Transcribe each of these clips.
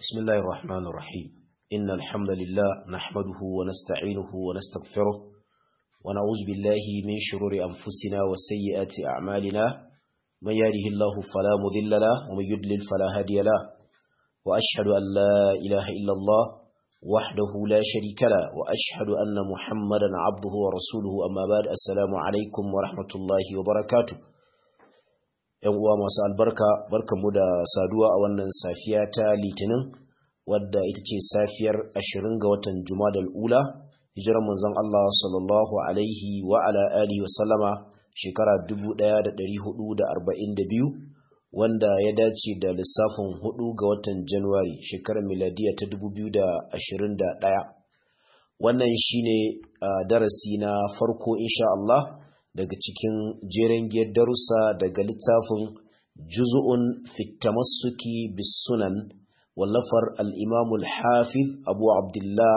بسم الله الرحمن الرحيم إن الحمد لله نحمده ونستعينه ونستغفره ونعوذ بالله من شرور أنفسنا وسيئات أعمالنا من يهده الله فلا مذل له ومن يضلل فلا هادي له وأشهد أن لا إله إلا الله وحده لا شريك له وأشهد أن محمدا عبده ورسوله أما بعد السلام عليكم ورحمة الله وبركاته ‘yan uwa masu albarka barkanmu da saduwa a wannan safiya ta litinin wadda ita ce safiyar ashirin ga watan jumadal ula hijirar manzon Allah sallallahu alaihi wa ala alihi wasallama shekara 1442 wanda ya dace da lissafin hudu ga watan januwari shekarar miladiya ta 2021 wannan shine uh, darasi na farko insha Allah daga cikin jeren giyar darussa daga littafin juz'un fitamassuki bis sunan wallafar al-imamul hafiz abu abdullah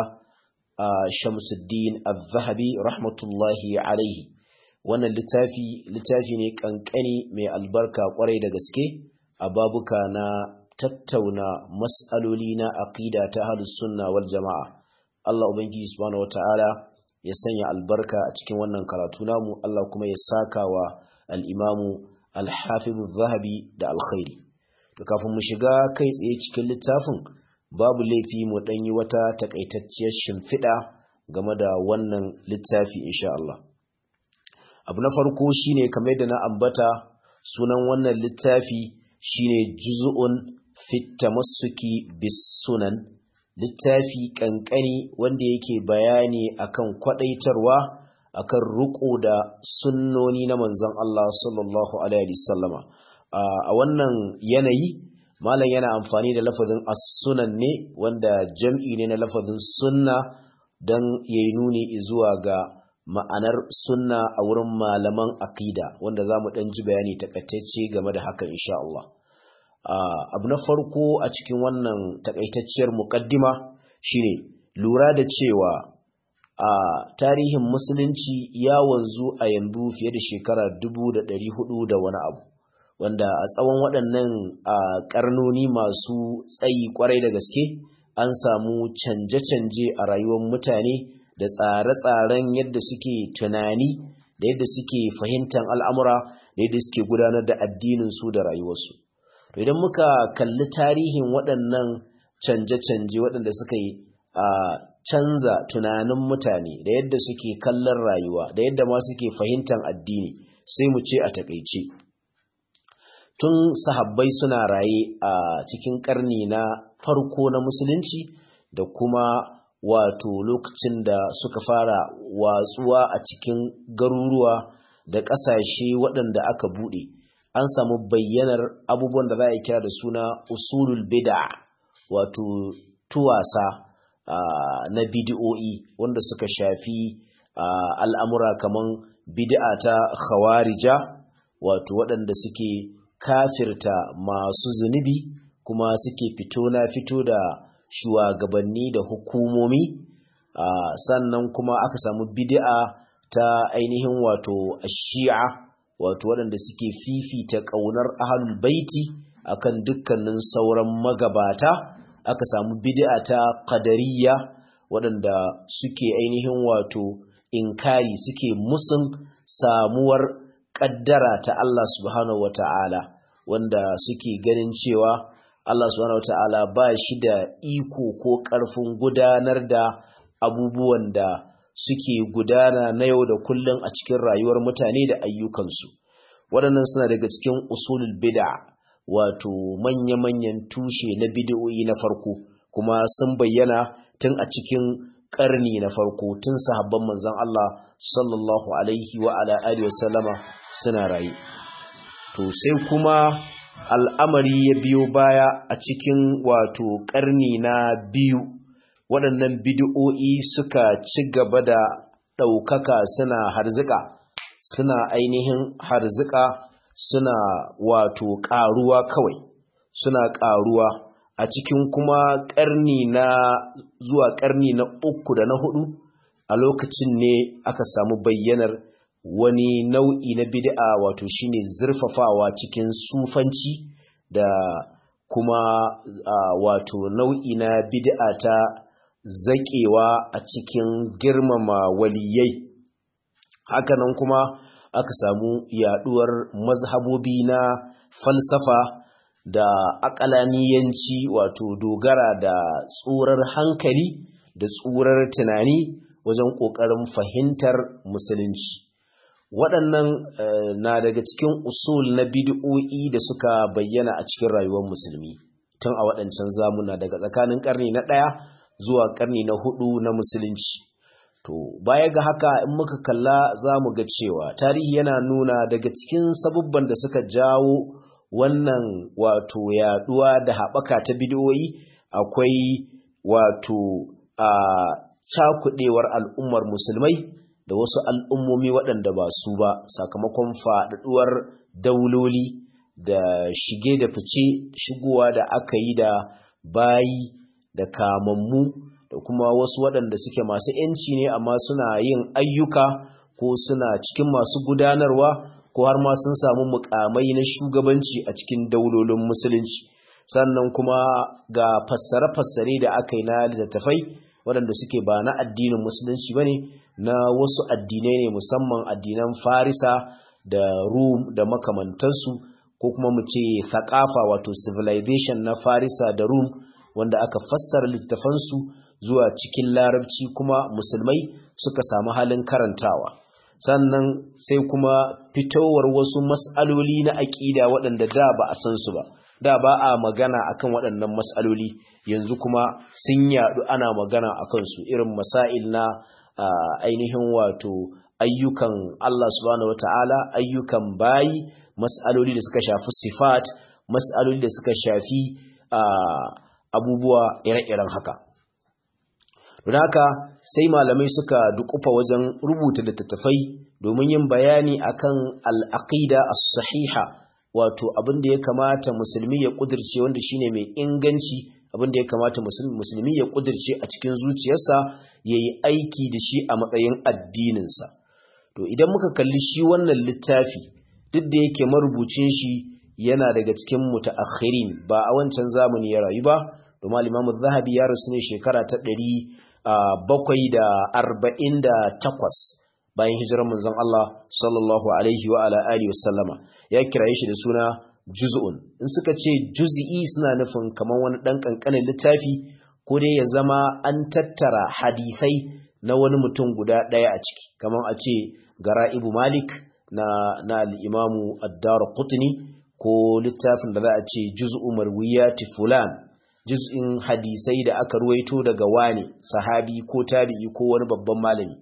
shamsuddin al-zahabi rahmatullahi alaihi wannan littafi littafi ne kankani mai albarka kwarai da gaske a babuka na tattauna mas'aloli na aqida ta ahlus sunna wal jama'a Allah ubangiji subhanahu wataala ya sanya albarka a cikin wannan karatu namu Allah kuma ya saka wa al'imamu alhafizu zahabi da alkhairi to kafin mu shiga kai tsaye cikin littafin babu laifi mu ɗanyi wata takaitacciyar shimfiɗa game da wannan littafi insha Allah abu na farko shine kamar yadda na ambata sunan wannan littafi shine juz'un fit tamassuki bis sunan littafi kankani wanda yake bayani akan kwadaitarwa akan ruko da sunnoni na manzon Allah sallallahu alaihi wasallama a wannan yanayi malam yana amfani da lafazin as-sunan ne wanda jam'i ne na lafazin sunna dan yayi nuni zuwa ga ma'anar sunna a wurin malaman aqida wanda zamu dan ji bayani takaitacce game da haka insha Allah Uh, abu na farko a cikin wannan takaitacciyar mukaddima shine lura da cewa a uh, tarihin musulunci ya wanzu a yanzu fiye da shekara dubu da ɗari hudu da wani abu wanda a tsawon waɗannan uh, ƙarnoni masu tsayi ƙwarai da gaske an samu canje-canje a rayuwar mutane da tsare-tsaren yadda suke tunani da yadda suke fahimtar al'amura da yadda suke gudanar da addininsu da rayuwarsu idan muka kalli tarihin waɗannan canje-canje waɗanda suka yi a canza tunanin mutane da yadda suke kallon rayuwa da yadda ma suke fahimtar addini sai mu ce a takaice tun sahabbai suna raye a cikin ƙarni na farko na musulunci da kuma wato lokacin da suka fara watsuwa a cikin garuruwa da ƙasashe waɗanda aka buɗe an samu bayyanar abubuwan da za a kira da suna usulul bid'a wato tuwasa uh, na bid'o'i wanda suka shafi uh, al'amura kaman bid'a ta khawarija wato waɗanda suke kafirta masu zunubi kuma suke fito na fito da shugabanni da hukumomi uh, sannan kuma aka samu bid'a ta ainihin wato shi'a wato waɗanda suke fifita ƙaunar ahalul baiti akan dukkanin sauran magabata aka samu bid'a ta qadariyya waɗanda suke ainihin wato inkari suke musun samuwar ƙaddara ta Allah subhanahu wata'ala wanda suke ganin cewa Allah subhanahu wata'ala ba shi da iko ko ƙarfin gudanar da abubuwan da suke gudana na yau da kullum a cikin rayuwar mutane da ayyukansu waɗannan suna daga cikin usulul bid'a wato manya-manyan tushe na bid'o'i na farko kuma sun bayyana tun a cikin ƙarni na farko tun sahabban manzon Allah sallallahu alaihi wa ala alihi wasallama suna raye to sai kuma al'amari ya biyo baya a cikin wato ƙarni na biyu waɗannan bid'o'i suka ci gaba da ɗaukaka suna harzika suna ainihin harzika suna wato ƙaruwa kawai suna ƙaruwa a cikin kuma ƙarni na zuwa ƙarni na uku da na hudu a lokacin ne aka samu bayyanar wani nau'i na bid'a wato shine zurfafawa cikin sufanci da kuma wato nau'i na bid'a ta zaƙewa a cikin girmama waliyai hakanan kuma aka samu yaduwar mazhabobi na falsafa da akalaniyanci wato dogara da tsurar hankali da tsurar tunani wajen ƙoƙarin fahimtar musulunci waɗannan na daga cikin usul na bid'o'i da suka bayyana a cikin rayuwar musulmi tun a waɗancan zamuna daga tsakanin ƙarni na ɗaya zuwa ƙarni na hudu na musulunci to baya ga haka in muka kalla za mu ga cewa tarihi yana nuna daga cikin sabubban da suka jawo wannan wato yaduwa da haɓaka ta bid'o'i akwai wato a cakudewar al'ummar musulmai da wasu al'ummomi waɗanda ba su ba sakamakon faɗaɗuwar dauloli da shige da fice shigowa da aka yi da bayi da kamammu da kuma wasu waɗanda suke masu ‘yanci ne amma suna yin ayyuka ko suna cikin masu gudanarwa ko har ma sun samu mukamai na shugabanci a cikin daulolin musulunci sannan kuma ga fassare-fassare da aka yi na littattafai waɗanda suke ba na addinin musulunci ba ne na wasu addinai ne musamman addinan farisa da rum da makamantansu ko kuma mu ce thakafa wato civilization na farisa da rum wanda aka fassara littafansu zuwa cikin larabci kuma musulmai suka samu halin karantawa sannan sai kuma fitowar wasu mas'aloli na aƙida waɗanda da ba a san su ba da ba a magana akan waɗannan mas'aloli yanzu kuma sun yaɗu ana magana akan su irin masail na ainihin wato ayyukan Allah subhanahu wata'ala ayyukan bayi mas'aloli da suka shafi sifat mas'aloli da suka shafi abubuwa ire-iren haka don haka sai malamai suka dukufa wajen rubuta littattafai domin yin bayani akan al'aqida as-sahiha wato abin da ya kamata musulmi ya kudirce wanda shine mai inganci abin da ya kamata musulmi ya kudirce a cikin zuciyarsa yayi aiki da shi a matsayin addininsa to idan muka kalli shi wannan littafi duk da yake marubucin shi yana daga cikin mutaakhirin ba a wancan zamani ya rayu ba domin al-Imam zahabi ya rasu ne shekara ta ɗari. bakwai da arba'in da takwas bayan hijirar manzon Allah sallallahu alaihi wa ala alihi wasallama ya kiraye shi da suna juz'un in suka ce juz'i suna nufin kamar wani dan kankanin littafi ko dai ya zama an tattara hadisai na wani mutum guda daya a ciki kamar a ce gara'ibu malik na na al-imamu ad-darqutni ko littafin da za a ce juz'u marwiyati fulan juz'in hadisai da aka ruwaito daga wani sahabi ko tabi'i ko wani babban malami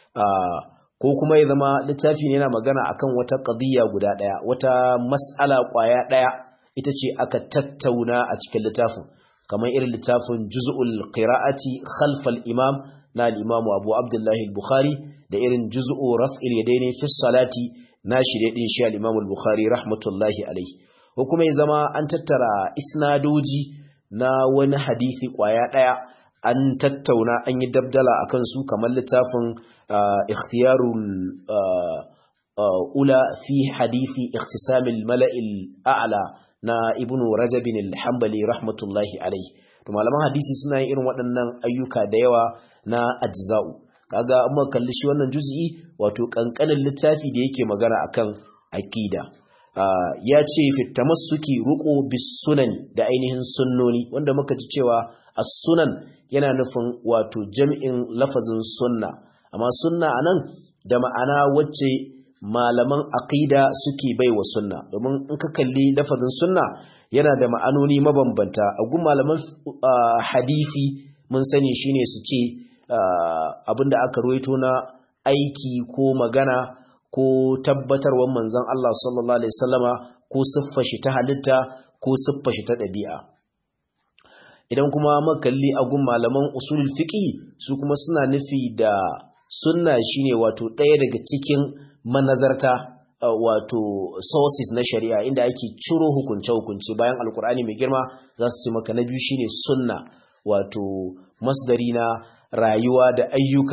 ko kuma ya zama littafi ne yana magana akan wata qadiyya guda daya wata mas'ala kwaya daya ita ce aka tattauna a cikin littafin kamar irin littafin juz'ul qira'ati khalfal imam na al-imam Abu Abdullah al-Bukhari da irin juz'u raf'il yadaini fi salati na shirye din shi al-imam al-Bukhari rahmatullahi alayhi ko kuma ya zama an tattara isnadoji na wani hadisi kwaya ɗaya an tattauna an yi dabdala a kansu kamar littafin ikhtiyarul ula fi hadisi ikhtisamil mala'il a'la na ibnu rajabin al-hanbali rahmatullahi alaihi to malaman hadisi suna yin irin waɗannan ayyuka da yawa na ajza'u kaga amma kalli shi wannan juz'i wato kankanin littafi da yake magana akan aqida Uh, ya ce fitamassuki ruko bis sunan da ainihin sunnoni wanda muka ji cewa as-sunan yana nufin wato jam'in lafazin sunna amma sunna anan da ma'ana wacce malaman aqida suke baiwa sunna domin in ka kalli lafazin sunna yana da ma'anoni mabambanta a gun malaman uh, hadisi mun sani shine su ce uh, abinda aka ruwaito na aiki ko magana ko tabbatarwar manzon Allah sallallahu alaihi wasallama ko siffar shi ta halitta ko siffar shi ta ɗabi'a idan kuma makalli a gun malaman usulul fiqi su kuma suna nufi da sunna shine wato ɗaya daga cikin manazarta wato sources na shari'a inda ake ciro hukunce-hukunce bayan alkur'ani mai girma za su ce maka na biyu shine sunna wato masdari na rayuwa da ayyuka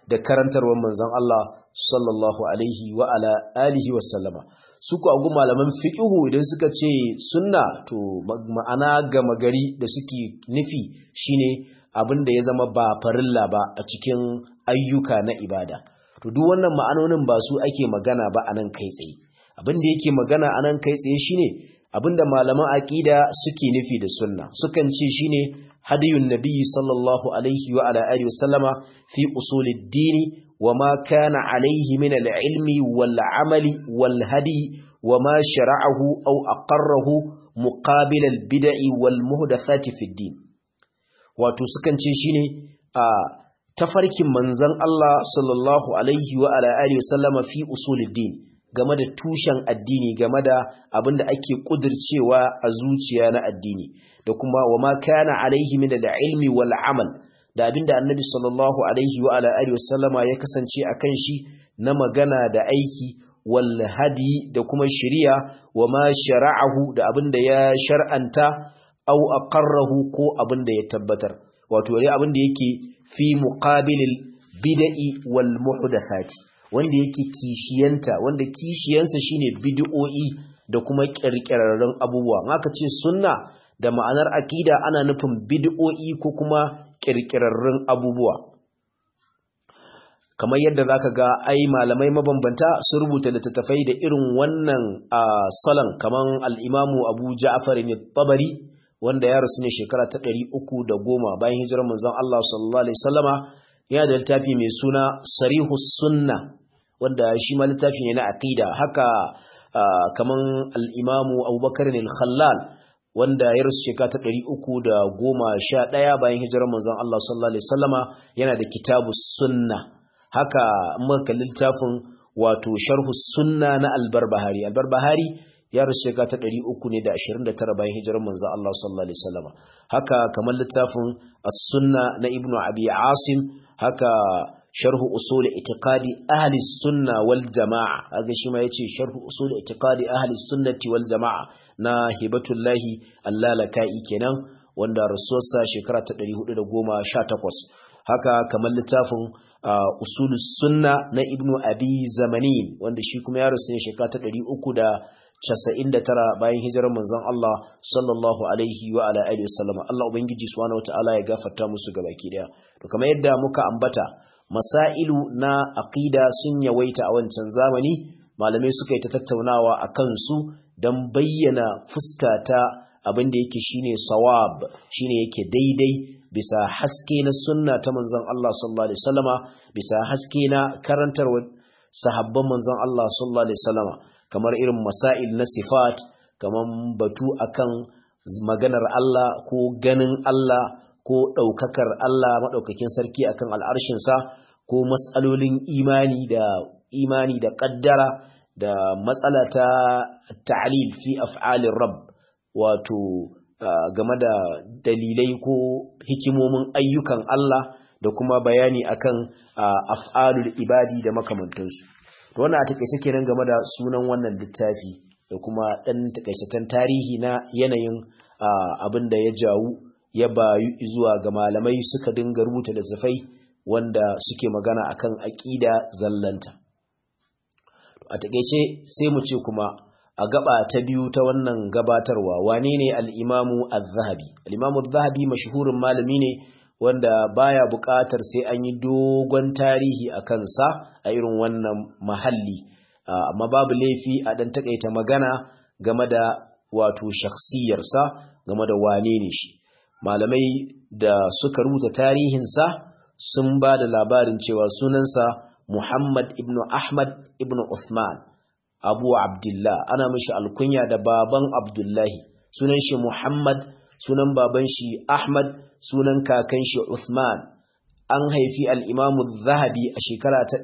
da karantarwar manzon Allah sallallahu alaihi wa ala alihi wa sallama su ku agu malaman fiqhu idan suka ce sunna to ma'ana gama gari da suke nufi shine abin da ya zama ba farilla ba a cikin ayyuka na ibada to duk wannan ma'anonin ba su ake magana ba anan kai tsaye abin da yake magana anan kai tsaye shine abin da malaman aqida suke nufi da sunna sukan ce shine hadiyun nabiyyi sallallahu alaihi wa ala alihi wasallama fi usulid dini wa ma kana alaihi min al-ilmi wal amali wal hadi wa ma shara'ahu aw aqarrahu muqabil al-bid'i wal muhdathati fi din wato sukan ce shine a tafarkin manzon Allah sallallahu alaihi wa ala alihi wasallama fi usulid din game da tushen addini game da abin da ake kudircewa a zuciya na addini da kuma wa ma kana alaihi min al-ilmi wal amal da abin da annabi sallallahu alaihi wa ala alihi wasallama ya kasance akan shi na magana da aiki wal hadi da kuma shari'a wa ma shara'ahu da abin da ya shar'anta aw aqarrahu ko abin da ya tabbatar wato dai abin da yake fi muqabilil bid'i wal muhdathati wanda yake kishiyanta wanda kishiyansa shine bid'o'i da kuma kirkirarrun abubuwa haka ce sunna da ma'anar akida ana nufin bid'o'i ko kuma kirkirarrun abubuwa kamar yadda zaka ga ai malamai mabambanta sun rubuta littattafai da irin wannan salon kaman al-Imamu Abu Ja'far al-Tabari wanda ya rasu ne shekara ta 310 bayan hijirar manzon Allah sallallahu alaihi wasallama yana da littafi mai suna Sarihus Sunna wanda shi ma littafi ne na aqida haka kaman al-Imamu Abubakar al-Khallal wanda ya rasu shekara ta 311 bayan hijirar manzon Allah sallallahu alaihi wasallama yana da Kitabus Sunna haka muka littafin wato Sharhu Sunna na Al-Barbahari Al-Barbahari ya rasu shekara ta 329 bayan hijirar manzon Allah sallallahu alaihi wasallama haka kamar littafin As-Sunna na Ibn Abi Asim haka sharhu usul itiqadi ahli sunna wal jamaa kaga shi ma yace sharhu usul itiqadi ahli sunnati wal jamaa na hibatullahi allalakai kenan wanda rasuwarsa shekara ta 418 haka kamar littafin usulus sunna na ibnu abi zamanin wanda shi kuma ya rasu ne shekara ta 399 bayan hijirar manzon Allah sallallahu alaihi wa ala alihi wasallam Allah ubangiji subhanahu wataala ya gafarta musu gabaki daya to kamar yadda muka ambata masailu na aqida sun yawaita a wancan zamani malamai suka yi ta tattaunawa a kansu don bayyana fuska ta abin da yake shine sawab shine yake daidai bisa haske na sunna ta manzon Allah sallallahu alaihi wasallama bisa haske na karantarwa sahabban manzon Allah sallallahu alaihi wasallama kamar irin masail na sifat kamar batu akan maganar Allah ko ganin Allah ko ɗaukakar Allah maɗaukakin sarki akan al'arshinsa ko matsalolin imani da imani da ƙaddara da matsala ta ta'lil fi af'alin rab wato game da dalilai ko hikimomin ayyukan Allah da kuma bayani akan af'alul ibadi da makamantansu to wannan a takeice kenan game da sunan wannan littafi da kuma ɗan takaitaccen tarihi na yanayin abin da ya jawu ya bayu zuwa ga malamai suka dinga rubuta littattafai wanda suke magana akan aƙida zallanta a takeice sai mu ce kuma a gaba ta biyu ta wannan gabatarwa wane ne al-imamu az-zahabi al-imamu az-zahabi mashhurin malami ne wanda baya buƙatar sai an yi dogon tarihi a kansa a irin wannan mahalli amma babu laifi a dan takaita magana game da wato shakhsiyarsa game da wane ne shi malamai da suka rubuta tarihinsa sun ba da labarin cewa sunansa Muhammad ibn Ahmad ibn Uthman Abu Abdullah ana mishi alkunya da baban Abdullahi sunan shi Muhammad sunan baban shi Ahmad sunan kakan shi Uthman an haifi al-Imam zahabi a shekara ta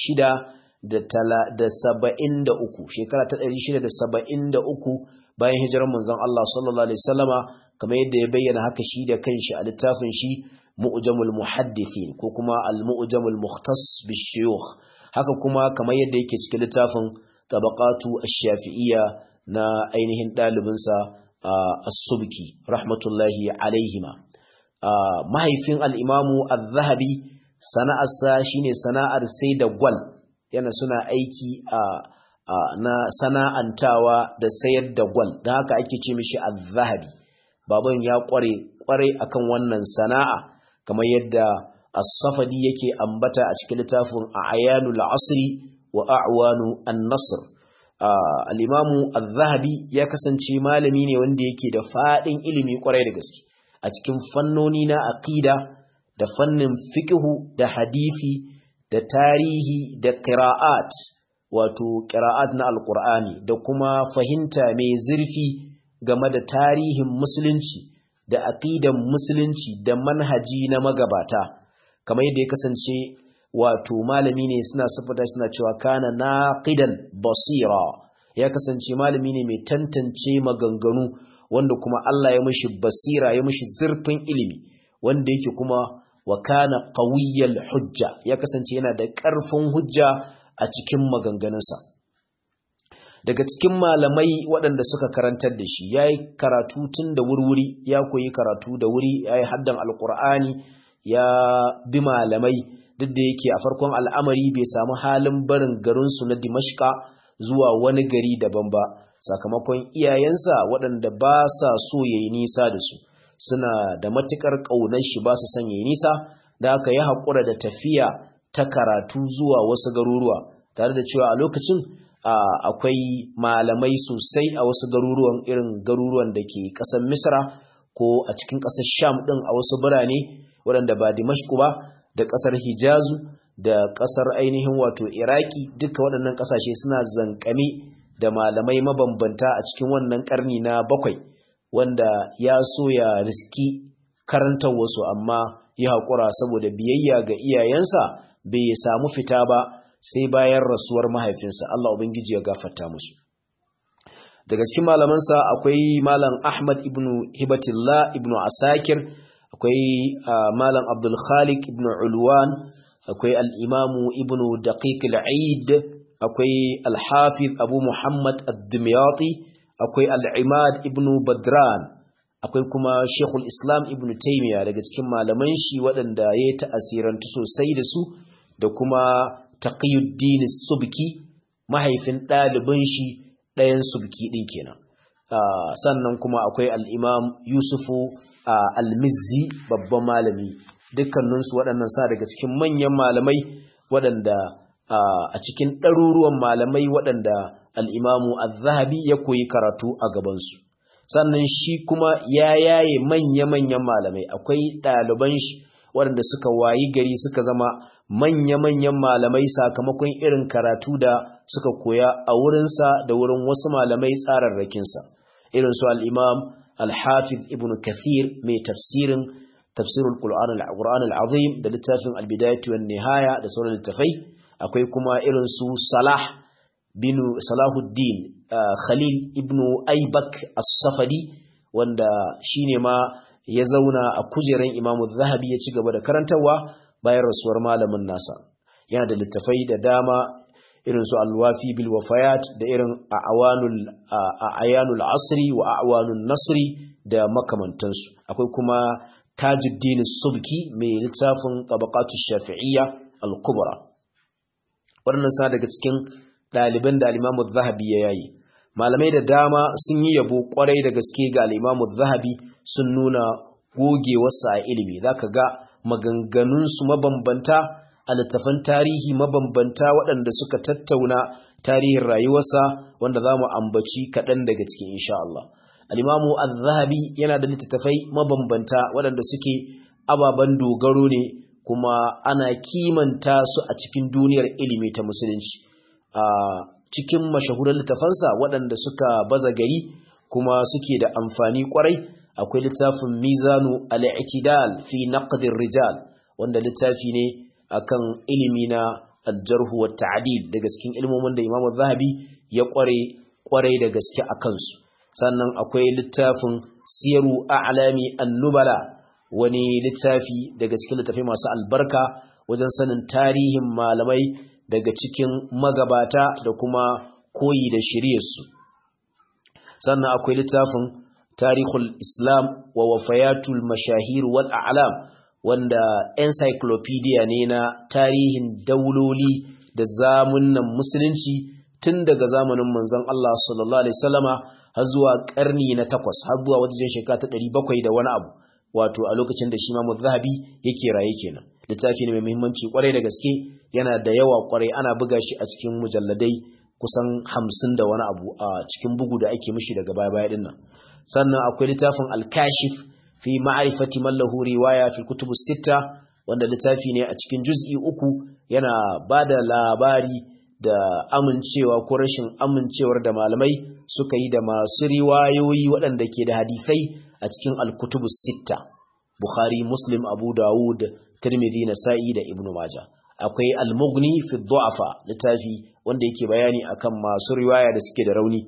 673 shekara ta 673 bayan hijirar manzon Allah sallallahu alaihi wasallama kamar yadda ya bayyana haka shi da kanshi a littafin shi mu'jamul muhaddithin ko kuma al-mu'jamul mukhtas bishuyukh haka kuma kamar yadda yake cikin littafin tabaqatu ash-shafi'iyya na ainihin dalibinsa as-subki rahmatullahi alaihima mahaifin al-imamu az-zahabi sana'arsa shine sana'ar sai da gwal yana suna aiki a na sana'antawa da sayar da gwal don haka ake ce mishi az-zahabi baban ya kware kware akan wannan sana'a kamar yadda as-safadi yake ambata a cikin littafin a'yanul asri wa a'wanu an-nasr al-imamu az-zahabi ya kasance malami ne wanda yake da fadin ilimi kwarai da gaske a cikin fannoni na aqida da fannin fiqhu da hadisi da tarihi da qira'at wato qira'at na alqur'ani da kuma fahimta mai zurfi game da tarihin musulunci da aqidan musulunci da manhaji na magabata kamar yadda ya kasance wato malami ne suna sifata suna cewa kana naqidan basira ya kasance malami ne mai tantance maganganu wanda kuma Allah ya mishi basira ya mishi zurfin ilimi wanda yake kuma wa kana qawiyyal hujja ya kasance yana da ƙarfin hujja a cikin maganganunsa daga cikin malamai waɗanda suka karantar da shi yayi karatu tun da wurwuri ya koyi karatu da wuri yayi haddan alqur'ani ya bi malamai duk da yake a farkon al'amari bai samu halin barin garinsu na dimashka zuwa wani gari daban ba sakamakon iyayensa waɗanda ba sa so ya yi nisa da su suna da matuƙar ƙaunar shi ba su son ya yi nisa da aka yi haƙura da tafiya ta karatu zuwa wasu garuruwa tare da cewa a lokacin akwai malamai sosai a wasu garuruwan irin garuruwan da ke ƙasar misra ko a cikin ƙasar sham ɗin a wasu birane waɗanda ba dimashku ba da ƙasar hijazu da ƙasar ainihin wato iraki duka waɗannan ƙasashe suna zankame da malamai mabambanta a cikin wannan ƙarni na bakwai wanda ya so ya riski karantar wasu amma ya haƙura saboda biyayya ga iyayensa bai samu fita ba sai bayan rasuwar mahaifinsa Allah Ubangiji ya gafarta musu daga cikin malamansa akwai malam Ahmad ibn Hibatillah ibn Asakir akwai malam Abdul Khaliq ibn Ulwan akwai al-Imamu ibn Daqiq al-Eid akwai al-Hafiz Abu Muhammad ad-Dimyati akwai al-Imad ibn Badran akwai kuma Sheikhul Islam ibn Taymiyyah daga cikin malaman shi waɗanda ya ta'asirantu sosai da su da kuma Taqiyuddin Subki mahaifin ɗalibin shi ɗayan Subki ɗin kenan sannan kuma akwai al-Imam Yusufu al-Mizzi babban malami dukkaninsu waɗannan sa daga cikin manyan malamai waɗanda a cikin ɗaruruwan malamai waɗanda al-Imamu az-Zahabi ya koyi karatu a gabansu sannan shi kuma ya yaye manya-manyan malamai akwai ɗaliban shi waɗanda suka wayi gari suka zama manya-manyan malamai sakamakon irin karatu da suka koya a wurinsa da wurin wasu malamai tsararrakinsa irin su al'imam al-hafiz ibn kathir mai tafsirin tafsirul qur'an al-azim da littafin al-bidayatu wan nihaya da sauran littafai akwai kuma irin su salah bin salahuddin Khalil ibn Aibak as-Safadi wanda shine ma ya zauna a kujeran Imam Zahabi ya ci gaba da karantarwa bayan rasuwar malamin nasa yana da littafai da dama irin su Al-Wafi bil Wafayat da irin Awanul Ayanul Asri wa Awanul Nasri da makamantansu akwai kuma Tajuddin Subki mai littafin Tabaqatu Shafi'iyya Al-Kubra waɗannan sa daga cikin ɗaliban da Al-Imam Zahabi ya yayi malamai da dama sun yi yabo kwarai da gaske ga al'imamu zahabi sun nuna gogewarsa a ilimi za ka ga maganganunsu mabambanta a littafan tarihi mabambanta waɗanda suka tattauna tarihin rayuwarsa wanda za mu ambaci kaɗan daga cikin insha Allah. al'imamu zahabi yana da littattafai mabambanta waɗanda suke ababen dogaro ne kuma ana kimanta su a cikin duniyar ilimi ta musulunci. cikin mashahuran littafansa waɗanda suka baza gari kuma suke da amfani kwarai akwai littafin mizanu al-i'tidal fi naqdir rijal wanda littafi ne akan ilimi na al-jarh wa ta'dil daga cikin ilmomin da Imam Zahabi ya kware kwarai da gaske akan su sannan akwai littafin siyaru a'lami an-nubala wani littafi daga cikin littafai masu albarka wajen sanin tarihin malamai daga cikin magabata da kuma koyi da shiryarsu sannan akwai littafin tarihul islam wa wafayatul mashahir wal a'lam wanda encyclopedia ne na tarihin dauloli da zamunan musulunci tun daga zamanin manzon Allah sallallahu alaihi wasallama har zuwa karni na takwas har zuwa wajen shekara ta ɗari bakwai da wani abu wato a lokacin da shi Imam Zahabi yake raye kenan littafi ne mai muhimmanci kwarai da gaske yana da yawa kwarai ana buga shi a cikin mujalladai kusan hamsin da wani abu a cikin bugu da ake mishi daga baya baya dinnan sannan akwai littafin al-kashif fi ma'rifati man lahu riwaya fi kutubus sitta wanda littafi ne a cikin juz'i uku yana bada labari da amincewa ko rashin amincewar da malamai suka yi da masu riwayoyi waɗanda ke da hadisai a cikin al-kutubus sitta Bukhari Muslim Abu Dawud Tirmidhi Nasa'i da Ibn Majah akwai Al-Mughni fi Du'afa littafi wanda yake bayani akan masu riwaya da suke da rauni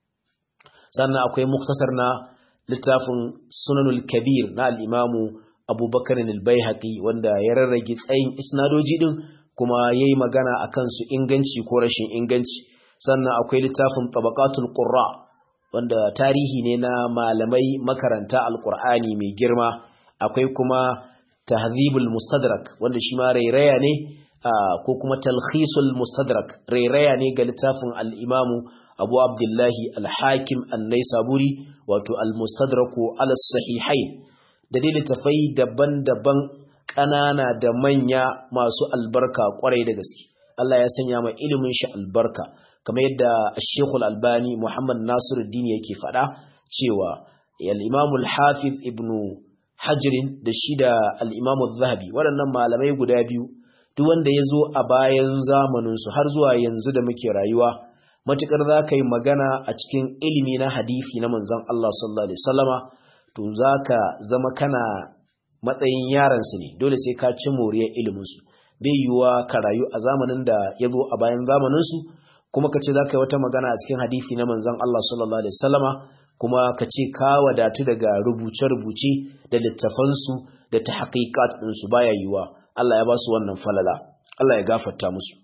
sannan akwai muktasar na littafin Sunanul Kabir na al-Imamu Abu Bakar al-Baihaqi wanda ya rarrage tsayin isnadoji din kuma yayi magana akan su inganci ko rashin inganci sannan akwai littafin Tabaqatul Qurra wanda tarihi ne na malamai makaranta al-Qur'ani mai girma akwai kuma Tahdhibul Mustadrak wanda shi ma rairaya ne ko kuma Talkhisul Mustadrak rairaya ne ga littafin al-Imamu Abu Abdullahi al-Hakim an-Naisaburi wato al-Mustadraku ala sahihain da dai littafai daban-daban ƙanana da manya masu albarka kwarai da gaske Allah ya sanya mai ilimin shi albarka kamar yadda Sheikh al-Albani Muhammad Nasiruddin yake faɗa cewa al-Imam al-Hafiz Ibn Hajar da shi da al-Imam zahabi waɗannan malamai guda biyu duk wanda ya zo a bayan zamaninsu har zuwa yanzu da muke rayuwa matukar za ka yi magana a cikin ilimi na hadisi na manzon Allah sallallahu alaihi wasallama to za ka zama kana matsayin yaransu ne dole sai ka ci moriyar iliminsu bai yiwuwa ka rayu a zamanin da ya zo a bayan zamaninsu kuma ka ce za ka yi wata magana a cikin hadisi na manzon Allah sallallahu alaihi wasallama kuma ka ce ka wadatu daga rubuce-rubuce da littafansu da ta haƙiƙat ɗinsu baya yiwuwa Allah ya ba su wannan falala Allah ya gafarta musu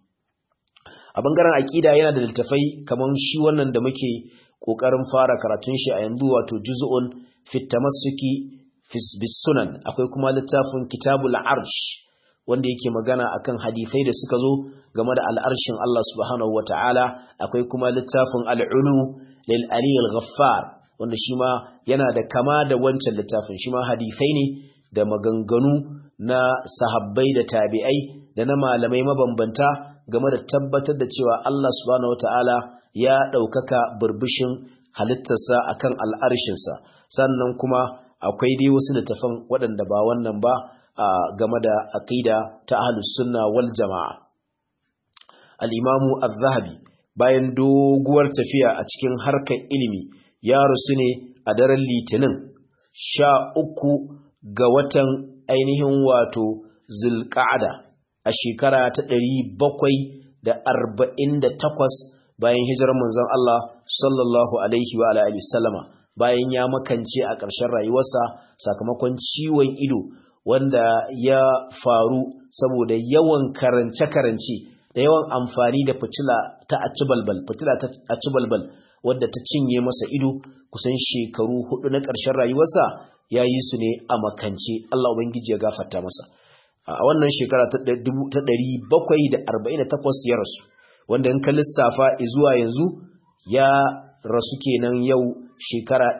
a bangaren aƙida yana da littafai kamar shi wannan da muke ƙoƙarin fara karatun shi a yanzu wato juz'un fit tamassuki bis sunan akwai kuma littafin kitabul arsh wanda yake magana akan hadisai da suka zo game da al'arshin Allah subhanahu wata'ala akwai kuma littafin al'ulu lil ali al-ghaffar wanda shi ma yana da kama da wancan littafin shi ma hadisai ne da maganganu na sahabbai da tabi'ai da na malamai mabambanta game da tabbatar da cewa Allah subhanahu wata'ala ya ɗaukaka burbushin halittarsa akan al'arshinsa sannan kuma akwai dai wasu littafan waɗanda ba wannan ba game da aqida ta ahlus sunna wal jama'a al-imamu az-zahabi bayan doguwar tafiya a cikin harkar ilimi ya rusu ne a daren litinin sha uku ga watan ainihin wato zulqa'ada a shekara ta ɗari bakwai da arba'in da takwas bayan hijirar manzon Allah sallallahu alaihi wa alihi sallama bayan ya makance a ƙarshen rayuwarsa sakamakon ciwon ido wanda ya faru saboda yawan karance-karance da yawan amfani da fitila ta acibalbal fitila ta acibalbal wadda ta cinye masa ido kusan shekaru hudu na ƙarshen rayuwarsa ya yi su ne a makance Allah ubangiji ya gafarta masa a wannan shekara ta 748 ya rasu wanda in ka lissafa zuwa yanzu ya rasu kenan yau shekara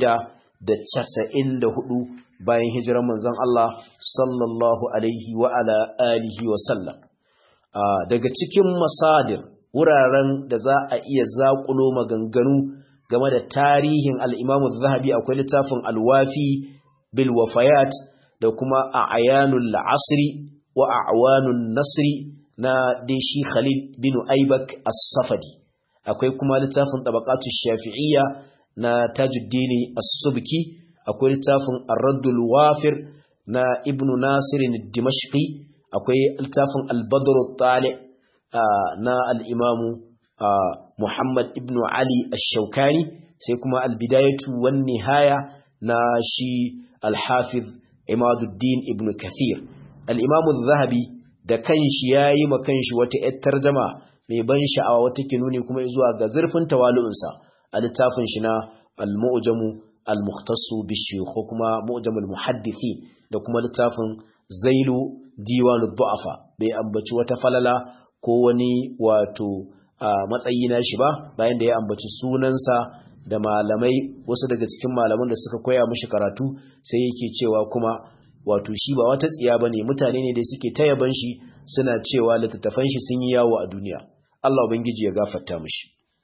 694 bayan hijirar manzon Allah sallallahu alaihi wa ala alihi wa sallam daga cikin masadir wuraren da za a iya zaƙulo maganganu game da tarihin al-Imam zahabi akwai littafin Al-Wafi bil Wafayat da kuma A'yanul Asri wa A'wanun Nasri na Deshi Khalil bin Aibak As-Safadi akwai kuma littafin Tabaqatu Shafi'iyya na Tajuddin As-Subki akwai littafin Ar-Raddul Wafir na Ibn Nasir Dimashqi akwai littafin Al-Badr At-Tali na al-Imam Muhammad ibn Ali Ash-Shawkani sai kuma Al-Bidayatu wan Nihaya na shi Al-Hafiz Imaduddin ibn Kathir al-Imam Az-Zahabi da kanshi yayi ma kanshi wata ƴar tarjuma mai ban sha'awa wata ke nuni kuma zuwa ga zurfin tawalu'unsa a littafin shi na al-Mu'jamu al-mukhtassu bishiyukh ko kuma mu'jamul muhaddithin da kuma littafin zailu diwanud du'afa bai ambaci wata falala ko wani wato matsayi na shi ba bayan da ya ambaci sunansa da malamai wasu daga cikin malaman da suka koya mishi karatu sai yake cewa kuma wato shi ba wata tsiya bane mutane ne da suke ta yaban shi suna cewa littattafan shi sun yi yawo a duniya Allah ubangiji ya gafarta mishi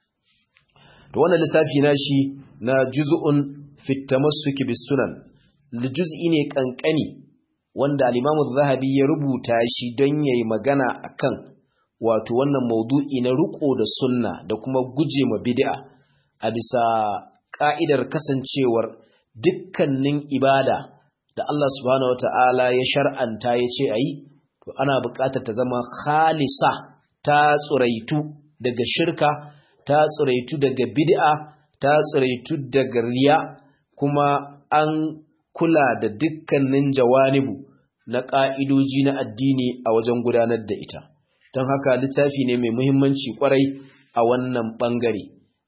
to wannan littafi na shi na juz'un fi tamassuki bis sunan juz'i ne kankani wanda al-Imam zahabi ya rubuta shi don yayi magana akan wato wannan maudu'i na riko da sunna da kuma guje ma bid'a a bisa ka'idar kasancewar dukkanin ibada da Allah subhanahu wata'ala ya shar'anta ya ce ayi to ana buƙatar ta zama khalisa ta tsuraitu daga shirka ta tsuraitu daga bid'a ta tsuraitu daga riya kuma an kula da dukkanin jawanibu na ƙa'idoji na addini a wajen gudanar da ita don haka littafi ne mai muhimmanci kwarai a wannan ɓangare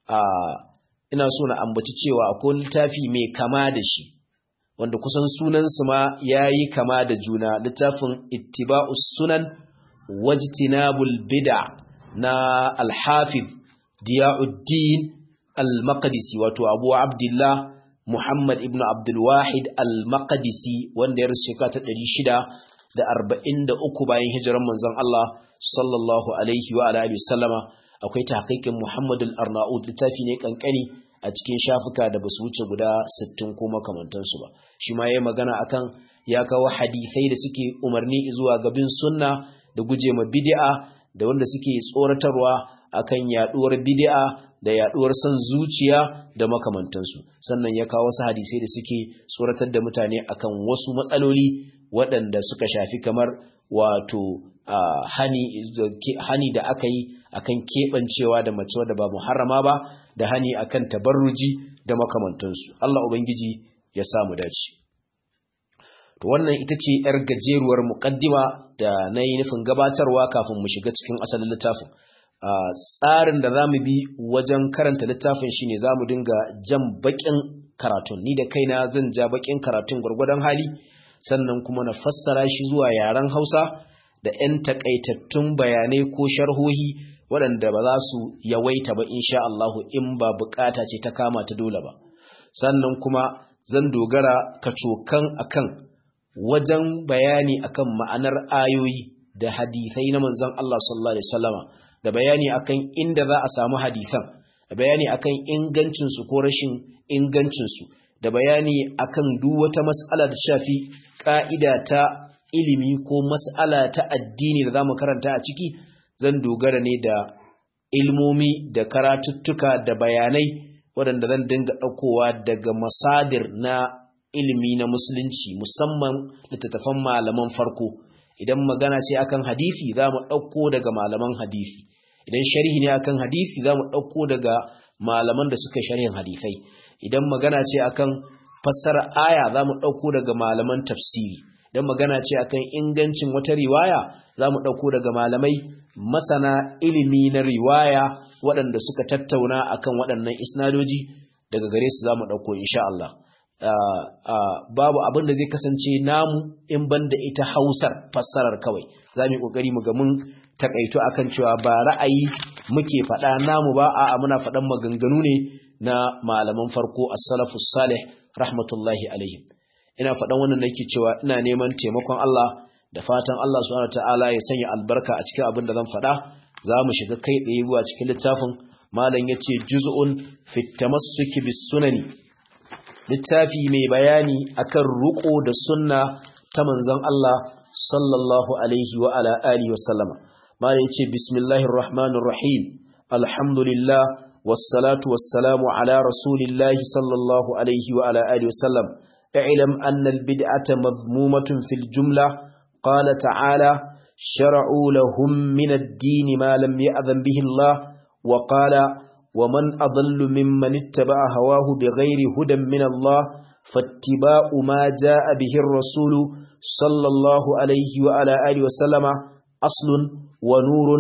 ina so na ambaci cewa akwai littafi mai kama da shi wanda kusan sunansu ma ya yi kama da juna littafin ittiba'us sunan wajtinabul bid'a na alhafiz diya'uddin al-maqdisi wato abu abdullah muhammad ibn abdulwahid al-maqdisi wanda ya rasu shekara ta ɗari shida da arba'in da uku bayan hijiran manzon Allah sallallahu alaihi wa alihi wasallama akwai tahqiqin muhammad al-arnaud littafi ne kankani a cikin shafuka da basu wuce guda 60 ko makamantansu ba shi ma yayi magana akan ya kawo hadisai da suke umarni zuwa ga bin sunna da guje ma bid'a da wanda suke tsoratarwa akan yaduwar bid'a da yaduwar son zuciya da makamantansu sannan ya kawo wasu hadisai da suke tsoratar da mutane akan wasu matsaloli waɗanda suka shafi kamar wato hani, hani da aka yi akan keɓancewa da mace wadda ba muharrama ba da hani akan tabarruji da makamantansu Allah ubangiji ya samu dace to wannan ita ce yar gajeruwar muqaddima da na yi nufin gabatarwa kafin mu shiga cikin asalin littafin tsarin da za mu bi wajen karanta littafin shine za mu dinga jan baƙin karatun ni da kaina zan ja baƙin karatun gwargwadon hali sannan kuma na fassara shi zuwa yaren hausa da 'yan takaitattun bayanai ko sharhohi waɗanda ba za su yawaita ba insha Allahu in ba bukata ce ta kama ta dole ba sannan kuma zan dogara kacokan akan wajen bayani akan ma'anar ayoyi da hadithai na manzon Allah sallallahu alaihi wasallama da bayani akan inda za a samu hadisan da bayani akan ingancinsu ko rashin ingancinsu da bayani akan duk wata mas'ala da shafi ka'ida ta ilimi ko mas'ala ta addini da zamu karanta a ciki zan dogara ne da ilmomi da karatuttuka da bayanai waɗanda zan dinga ɗaukowa daga masadir na ilimi na musulunci musamman littattafan malaman farko idan magana ce akan hadisi za mu ɗauko daga malaman hadisi idan sharhi ne akan hadisi za mu ɗauko daga malaman da suka sharhin hadisai idan magana ce akan fassara aya za mu ɗauko daga malaman tafsiri idan magana ce akan ingancin wata riwaya za mu ɗauko daga malamai masana ilimi na riwaya waɗanda suka tattauna akan waɗannan isnadoji daga gare su za mu ɗauko insha Allah babu abin da zai kasance namu in banda ita hausar fassarar kawai za mu yi ƙoƙari mu ga mun takaito akan cewa ba ra'ayi muke faɗa namu ba a'a muna faɗan maganganu ne na malaman farko as-salafus salih rahmatullahi alaihim ina faɗan wannan nake cewa ina neman taimakon Allah da fatan Allah subhanahu ta'ala ya sanya albarka a cikin abin da zan faɗa za mu shiga kai tsaye zuwa cikin littafin malam yace juz'un fi tamassuki bis sunani littafi mai bayani akan ruko da sunna ta manzon Allah sallallahu alaihi wa ala alihi wa sallama malam yace bismillahir rahmanir rahim alhamdulillah wassalatu wassalamu ala rasulillahi sallallahu alaihi wa ala alihi wa sallam اعلم أن البدعة مذمومة في الجملة قال تعالى شرعوا لهم من الدين ما لم يأذن به الله وقال ومن أضل ممن اتبع هواه بغير هدى من الله فاتباع ما جاء به الرسول صلى الله عليه وعلى آله وسلم أصل ونور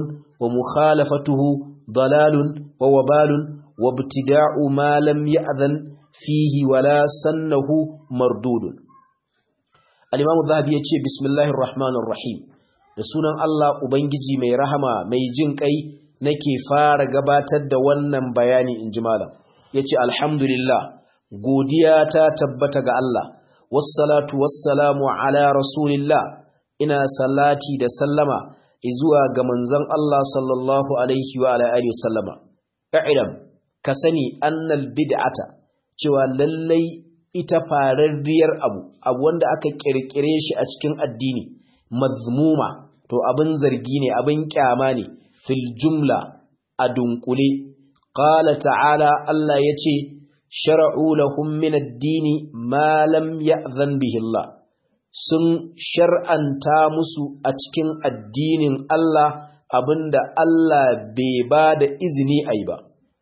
ومخالفته ضلال ووبال وابتداع ما لم يأذن fihi wala sannahu mardudun al-imam adh-dhahabi yace bismillahir rahmanir rahim da sunan Allah ubangiji mai rahama mai jin kai nake fara gabatar da wannan bayani inji malam yace alhamdulillah godiya ta tabbata ga Allah wassalatu wassalamu ala rasulillah ina salati da sallama izuwa ga manzon Allah sallallahu alaihi wa ala alihi wasallama i'lam ka sani annal bid'ata cewa lallai ita fararriyar abu abu wanda aka kirkire shi a cikin addini mazmuma to abin zargi ne abin kyama ne fil jumla a dunkule qala ta'ala Allah yace shar'u lahum min ad-dini ma lam ya'zan bihi Allah sun shar'anta musu a cikin addinin Allah abinda Allah bai ba da izini ai ba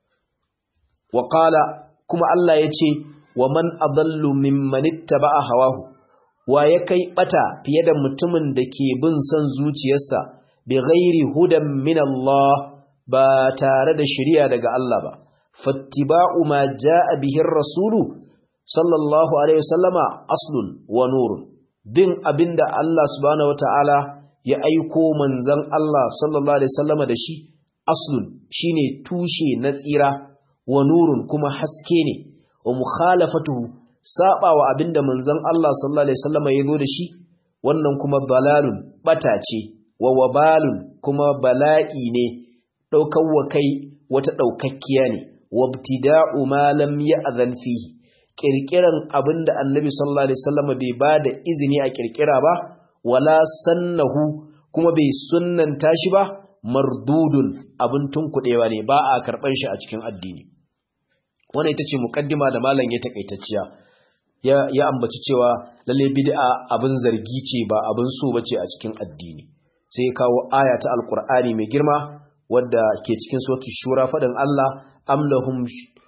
wa qala kuma Allah yace wa man adallu mimman ittaba'a hawahu wa ya kai bata fiye da mutumin da ke bin son zuciyarsa bi ghairi hudan min Allah ba tare da shari'a daga Allah ba fattiba'u ma jaa bihi rasulu sallallahu alaihi wasallama aslun wa nurun bin abinda Allah subhanahu wataala ya aiko manzon Allah sallallahu alaihi wasallama da shi aslun shine tushe na tsira wa nurun kuma haske ne wa mukhalafatuhu sabawa abinda manzon Allah sallallahu alaihi wasallam ya zo da shi wannan kuma balalun bata ce wa wabalun kuma bala'i ne daukar wa kai wata daukakkiya ne wabtida'u ma lam ya'zan fihi kirkiran abinda annabi sallallahu alaihi wasallam bai bada izini a kirkira ba wala sannahu kuma bai sunnanta shi ba mardudun abin tunkudewa ne ba a karban shi a cikin addini wannan ita ce mukaddima da malam ya takaitacciya ya ya ambaci cewa lalle bid'a abin zargi ce ba abin so bace a cikin addini sai kawo aya ta alqur'ani mai girma wadda ke cikin suratul shura fadin Allah am lahum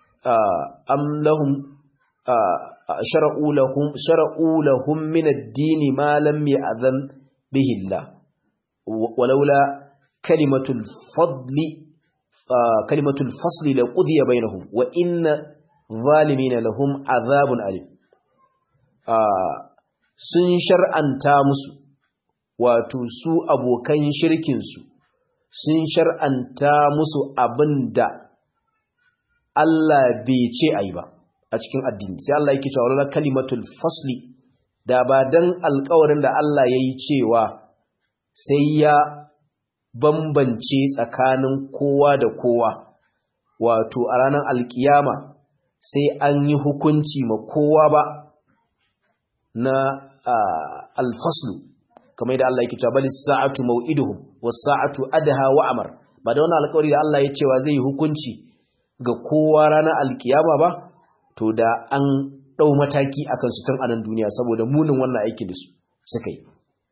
am lahum shar'u lahum shar'u lahum min ad-din ma lam ya'zan bihi Allah walaula kalimatul fadli kalimatul fasli la qudiya bainahum wa inna zalimina lahum azabun alim sun shar'anta musu wato su abokan shirkin su sun shar'anta musu abinda Allah bai ce ayi ba a cikin addini sai Allah yake cewa la kalimatul fasli da ba dan alƙawarin da Allah yayi cewa sai ya bambance tsakanin kowa da kowa wato a ranar alkiyama sai an yi hukunci ma kowa ba na alfaslu kamar yadda Allah yake cewa bali sa'atu mau'iduhum was sa'atu adha wa amar ba da wannan alƙawari da Allah ya cewa zai yi hukunci ga kowa ranar alkiyama ba to da an dau mataki akan su tun anan duniya saboda munin wannan aikin da su suka yi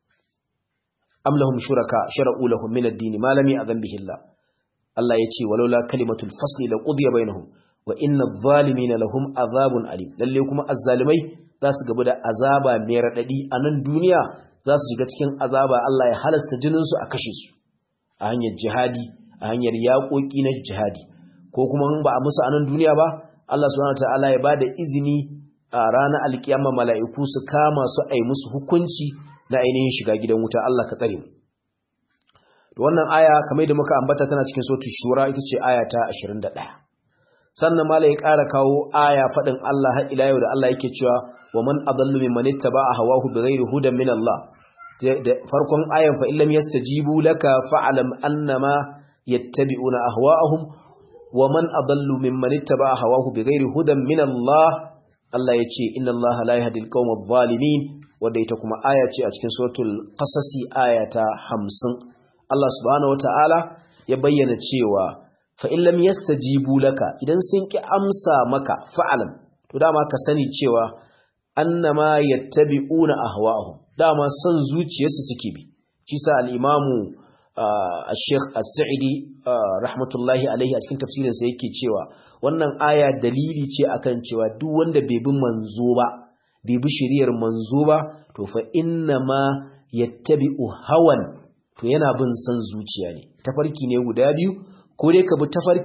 am lahum shuraka shara'u lahum min ad-din ma lam ya'zan bihi Allah Allah yace walaula kalimatul fasli la qudiya bainahum wa inna adh-dhalimina lahum azabun alim lalle kuma azzalimai za su gaba da azaba mai radadi a nan duniya za su shiga cikin azaba Allah ya halasta jinin su a kashe su a hanyar jihadi a hanyar yaƙoƙi na jihadi ko kuma ba a musu a nan duniya ba Allah subhanahu wataala ya bada izini a ranar alkiyama mala'iku su kama su ai musu hukunci na ainihin shiga gidan wuta Allah ka tsare mu wannan aya kamar da muka ambata tana cikin suratul shura ita ce aya ta 21 sannan malai ya ƙara kawo aya fadin Allah har ila yau da Allah yake cewa wa man adallu mimman ittaba'a hawahu bighairi hudan min Allah da farkon ayan fa illam yastajibu laka fa'lam annama yattabi'una ahwa'ahum wa man adallu mimman ittaba'a hawahu bighairi hudan min Allah Allah yace inna Allah la yahdi al-qawma adh-dhalimin wadda ita kuma aya ce a cikin suratul qasasi aya ta 50 Allah subhanahu wataala ya bayyana cewa fa in lam yastajibu laka idan sun ki amsa maka fa'alam to dama ka sani cewa annama yattabi'una ahwa'ahum dama son zuciyarsu suke bi shi sa al-imamu al-sheikh as-sa'idi rahmatullahi alaihi a cikin tafsirinsa yake cewa wannan aya dalili ce akan cewa duk wanda bai bi manzo ba bai bi shiriyar manzo ba to fa inna ma yattabi'u hawan to yana bin san zuciya ne tafarki ne guda biyu ko dai ka bi tafarkin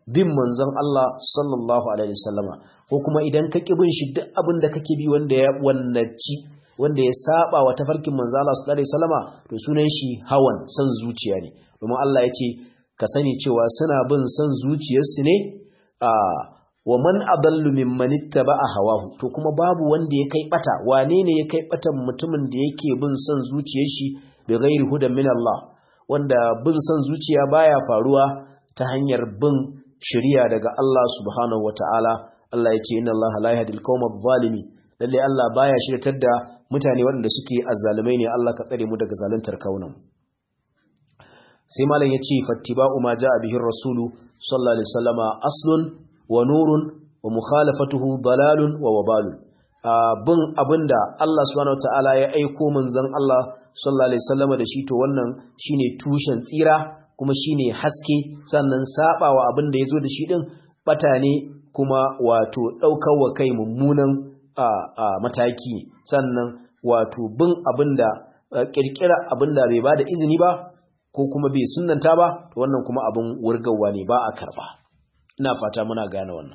bin manzon Allah sallallahu alaihi wasallama ko kuma idan ka ki bin shi duk abin da kake bi wanda ya wannaci wanda ya saba wa tafarkin manzon Allah sallallahu alaihi wasallama to sunan shi hawan san zuciya ne domin Allah ya ce ka sani cewa suna bin san zuciyarsu ne a wa man adallu mimman ittaba'a hawahu to kuma babu wanda ya kai bata wane ne ya kai batan mutumin da yake bin san zuciyar shi bi ghairi hudan min Allah wanda bin san zuciya baya faruwa ta hanyar bin shari'a daga Allah subhanahu wataala Allah ya ce inna Allah la yahdil qawma adh-dhalimin lalle Allah baya shiryatar da mutane waɗanda suke azzalumai ne Allah ka tsare mu daga zaluntar kaunan sai malam ya ce fattiba'u ma ja'a bihi rasulu sallallahu alaihi wasallama aslun wa nurun wa mukhalafatuhu dalalun wa wabalun bin abinda Allah subhanahu wataala ya aiko manzon Allah sallallahu alaihi wasallama da shi to wannan shine tushen tsira kuma shine haske sannan sabawa abinda yazo da shi din bata ne kuma wato daukar wa kai mummunan mataki sannan wato bin abinda kirkira abinda bai bada izini ba ko kuma bai sunnanta ba to wannan kuma abin wurgawa ne ba a karba ina fata muna gane wannan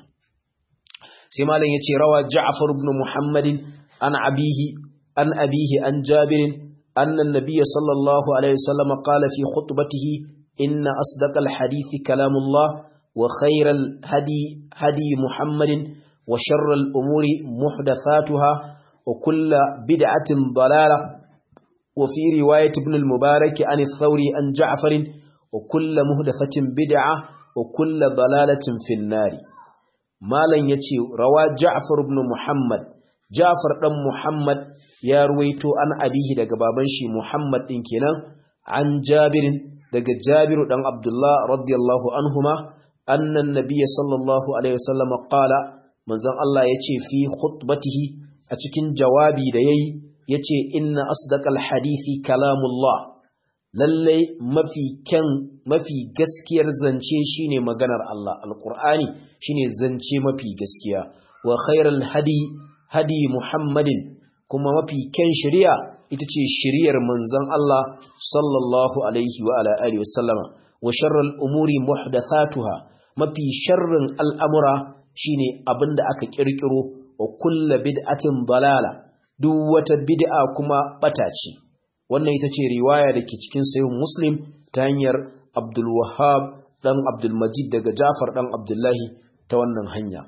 sai malam yace rawa Ja'far ibn Muhammadin an abihi an abihi an Jabir anna an-nabiy sallallahu alaihi wasallam qala fi khutbatihi inna asdaqal hadith kalamullah wa khayral hadi hadi Muhammadin wa sharral umuri muhdathatuha wa kullu bid'atin dalalah وفي رواية ابن المبارك عن الثوري عن جعفر وكل مهدفة بدعة وكل ضلالة في النار ما لن يتي روى جعفر بن محمد جعفر بن محمد يا رويتو عن أبيه دقى بابنشي محمد إنكنا عن جابر دقى جابر بن عبد الله رضي الله عنهما أن النبي صلى الله عليه وسلم قال من زن الله يتي في خطبته أتكين جوابي ديي yace inna asdaqal hadisi kalamullah lalle mafi kyan mafi gaskiyar zance shine maganar Allah alqur'ani shine zance mafi gaskiya wa khairal hadi hadi muhammadin kuma mafi kyan shari'a ita ce shari'ar manzon Allah sallallahu alaihi wa ala alihi wasallama wa sharral umuri muhdathatuha mafi sharrin al'amura shine abinda aka kirkiro wa kullu bid'atin dalala duk wata bid'a kuma bata ce wannan ita ce riwaya da ke cikin sayin muslim ta hanyar abdul wahab dan abdul majid daga jafar dan abdullahi ta wannan hanya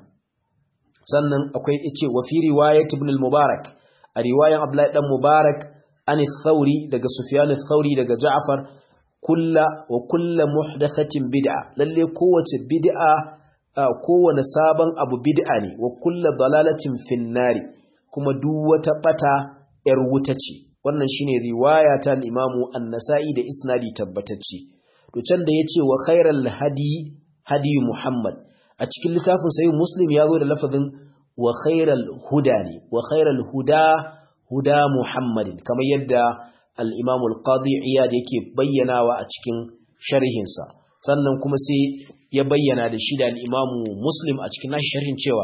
sannan akwai ce wa fi riwayat ibn al-mubarak a riwayan abdullahi dan mubarak an thauri daga sufyan thauri daga ja'far kulla wa kulla muhdathatin bid'a lalle kowace bid'a kowane sabon abu bid'a ne wa kulla dalalatin finnari kuma duk wata bata ‘yar wuta ce, wannan shine riwaya ta imamu an-nasa'i da isnadi tabbatacce. To can da ya ce wa khairal hadi hadi Muhammad, a cikin littafin sayi Muslim ya zo da lafazin wa khairal huda ne, wa khairal huda huda Muhammadin, kamar yadda al'imamu al-qadi iyad yake bayyanawa a cikin sharhinsa. Sannan kuma sai ya bayyana da shi da al'imamu Muslim a cikin nashi sharhin cewa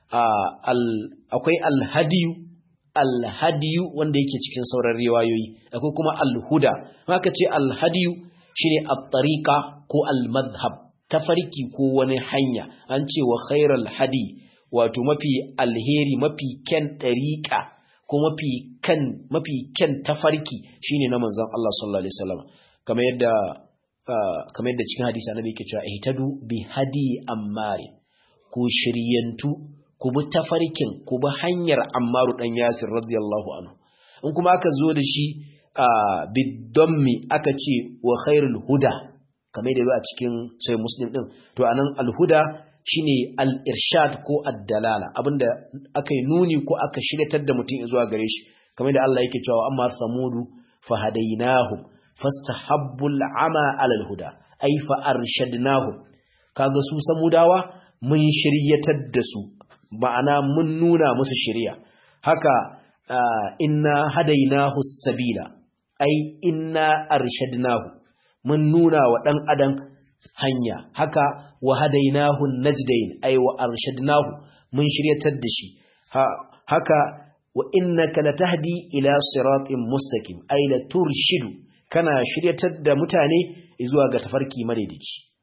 akwai alhadiyu alhadiyu wanda yake cikin sauran riwayoyi akwai kuma alhuda haka ce alhadiyu shine at-tariqa ko al-madhhab tafarki ko wani hanya an ce wa khairal hadi wato mafi alheri mafi kyan dariqa ko mafi kan mafi kyan tafarki shine na manzon Allah sallallahu alaihi wasallam kamar yadda kamar yadda cikin hadisi annabi yake cewa ihtadu bi hadi ammari ku shiryantu ku bi tafarkin ku bi hanyar Ammaru dan Yasir radiyallahu anhu in kuma aka zo da shi a bidammi aka ce wa khairul huda kamar da a cikin sai muslim din to anan alhuda shine al-irshad ko ad-dalala abinda aka yi nuni ko aka shiryatar da mutum zuwa gare shi kamar da Allah yake cewa amma samudu fahadainahum fastahabbu al-ama ala al-huda ay fa arshadnahum kaga su samudawa mun shiryatar da su ma'ana mun nuna musu shirya haka inna hadainahu sabila ai inna arshadnahu mun nuna wa dan adam hanya haka wa hadainahu najdain ai wa arshadnahu mun shiryatar da shi haka wa innaka latahdi ila siratin mustaqim ai la turshidu kana shiryatar da mutane zuwa ga tafarki madaidaici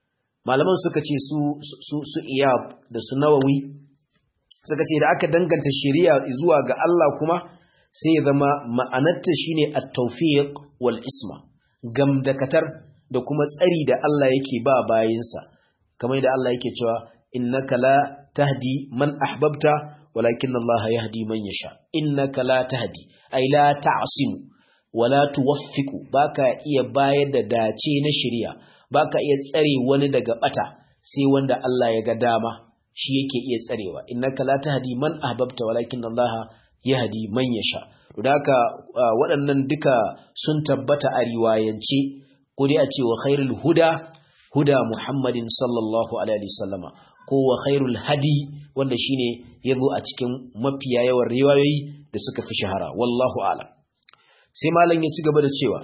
malaman suka ce su su su iyab da su nawawi suka ce da aka danganta shari'a zuwa ga Allah kuma sai ya zama ma'anarta shine at-tawfiq wal isma gamdakatar da kuma tsari da Allah yake ba bayinsa kamar da Allah yake cewa innaka la tahdi man ahbabta walakin Allah yahdi man yasha innaka la tahdi ay la ta'simu wala tuwaffiqu baka iya bayar da dace na shari'a baka iya tsare wani daga bata sai wanda Allah ya ga dama shi yake iya tsarewa innaka la tahdi man ahbabta walakin Allah yahdi man yasha to haka waɗannan duka sun tabbata a riwayance ko dai a ce wa khairul huda huda Muhammadin sallallahu alaihi wasallama ko wa khairul hadi wanda shine yazo a cikin mafiya yawan riwayoyi da suka fi shahara wallahu a'lam sai malam ya ci gaba da cewa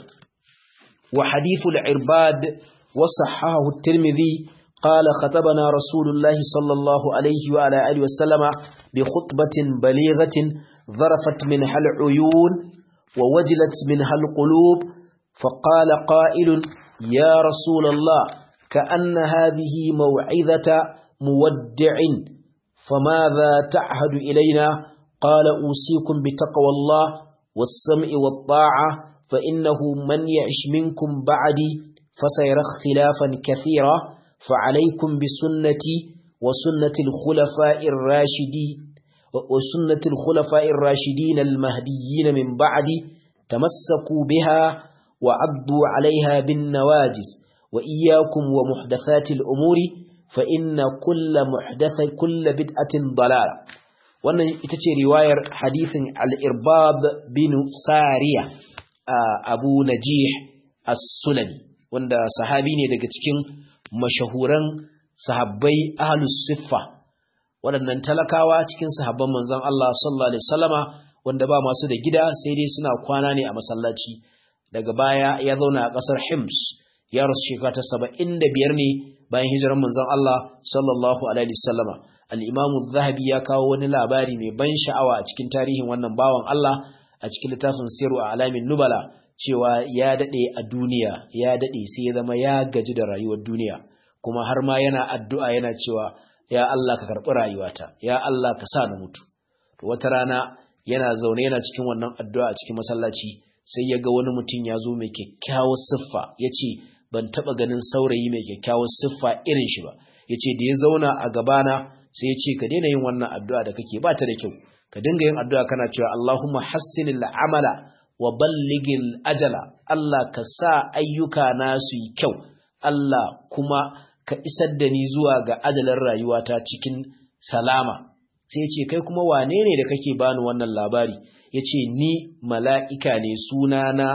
wa hadithul irbad wa sahahu at-tirmidhi قال خطبنا رسول الله صلى الله عليه وعلى آله وسلم بخطبة بليغة ظرفت منها العيون ووجلت منها القلوب فقال قائل يا رسول الله كأن هذه موعظة مودع فماذا تعهد إلينا قال أوصيكم بتقوى الله والسمع والطاعة فإنه من يعش منكم بعدي فسيرى اختلافا كثيرا فعليكم بسنتي وسنة الخلفاء الراشدين وسنة الخلفاء الراشدين المهديين من بعدي تمسكوا بها وعضوا عليها بالنواجز وإياكم ومحدثات الأمور فإن كل محدث كل بدعة ضلالة wannan ita ce riwayar hadithin al-irbab bin sariya abu najih as-sulami wanda sahabi ne daga cikin mashahuran sahabbai ahlus siffa waɗannan talakawa cikin sahabban manzon Allah sallallahu alaihi wasallama wanda ba masu da gida sai dai suna kwana ne a masallaci daga baya ya zauna a ƙasar Hims ya rasu shekara ta 75 ne bayan hijirar manzon Allah sallallahu alaihi wasallama al-Imam zahabi ya kawo wani labari mai ban sha'awa a cikin tarihin wannan bawan Allah a cikin littafin Siru a Alamin Nubala cewa ya dade a duniya ya dade sai ya zama ya gaji da rayuwar duniya kuma har ma yana addu'a yana cewa ya Allah ka karɓi rayuwata ya Allah ka sa na mutu wata rana yana zaune yana cikin wannan addu'a a cikin masallaci sai ya ga wani mutum ya zo mai kyakkyawar siffa ya ce ban taɓa ganin saurayi mai kyakkyawar siffa irin shi ba ya ce da ya zauna a gabana sai ya ce ka daina yin wannan addu'a da kake ba ta da kyau ka dinga yin addu'a kana cewa Allahumma hassinil amala wa balligil ajala Allah ka sa ayyuka na su yi kyau Allah kuma ka isar da ni zuwa ga ajalar rayuwata cikin salama sai ce kai kuma wane ne da kake bani wannan labari ya ce ni mala'ika ne sunana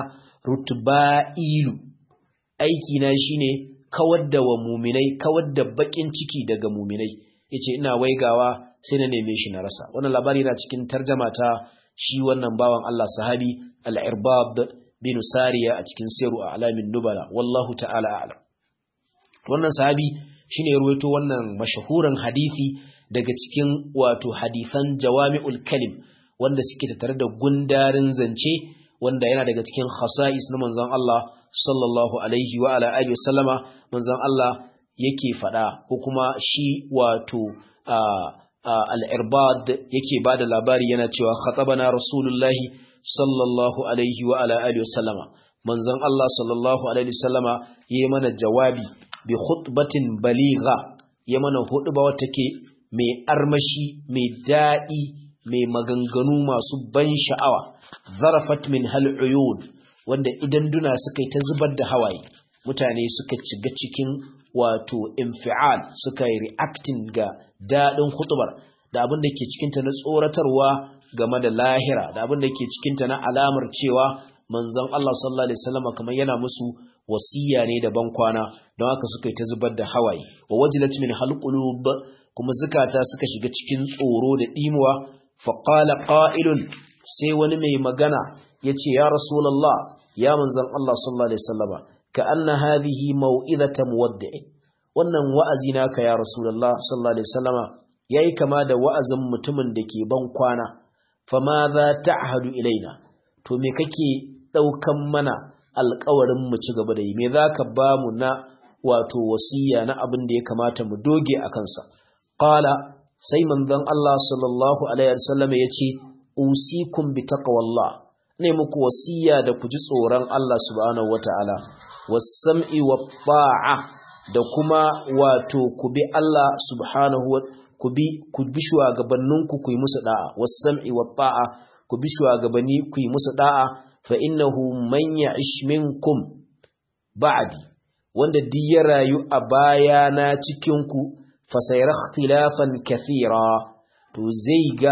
rutba'ilu aikina shine kawar da wa muminai kawar da bakin ciki daga muminai ya ce ina waigawa sai na neme shi na rasa wannan labari na cikin tarjama ta shi wannan bawan Allah sahabi al-irbab bin sariya a cikin siru a alamin nubala wallahu ta'ala a'lam wannan sahabi shine ya ruwaito wannan mashahuran hadisi daga cikin wato hadisan jawami'ul kalim wanda suke tattare da gundarin zance wanda yana daga cikin khasa'is na manzon Allah sallallahu alaihi wa ala alihi wasallama manzon Allah yake fada ko kuma shi wato al-irbad yake bada labari yana cewa khatabana rasulullahi sallallahu alaihi wa ala alihi wasallama manzon Allah sallallahu alaihi wasallama yayi mana jawabi bi khutbatin baligha ya mana huɗuba wata ke mai armashi mai daɗi mai maganganu masu ban sha'awa zarafat min hal uyud wanda idan duna suka yi ta zubar da hawaye mutane suka ciga cikin wato infial suka yi reacting ga daɗin hutubar da abin da ke cikinta na tsoratarwa game da lahira da abin da ke cikinta na alamar cewa manzon Allah sallallahu alaihi wasallam kamar yana musu wasiya ne da bankwana don haka suka yi ta zubar da hawaye wa wajilat min halqulub kuma zukata suka shiga cikin tsoro da dimuwa fa qala qa'ilun sai wani mai magana yace ya rasulullah ya manzon Allah sallallahu alaihi wasallama ka anna hadhihi mau'izata muwaddi wannan wa'azi naka ya rasulullah sallallahu alaihi wasallama yayi kama da wa'azin mutumin da ke ban kwana fa ma za ta'hadu ilaina to me kake daukan mana alƙawarin mu ci gaba da yi me zaka ba mu na wato wasiya na abin da ya kamata mu doge a kansa qala sai manzon Allah sallallahu alaihi wasallam yace usikum bi taqwallah ne muku wasiya da ku ji tsoron Allah subhanahu wataala was-sam'i wat-ta'a da kuma wato ku bi Allah subhanahu wa ku bi ku bi shugabanninku ku yi musu da'a was-sam'i wat-ta'a ku bi shugabanni ku yi musu da'a fa innahu man ya'ish minkum ba'di wanda duk ya rayu a bayana cikin ku fa sayara ikhtilafan kathira to zai ga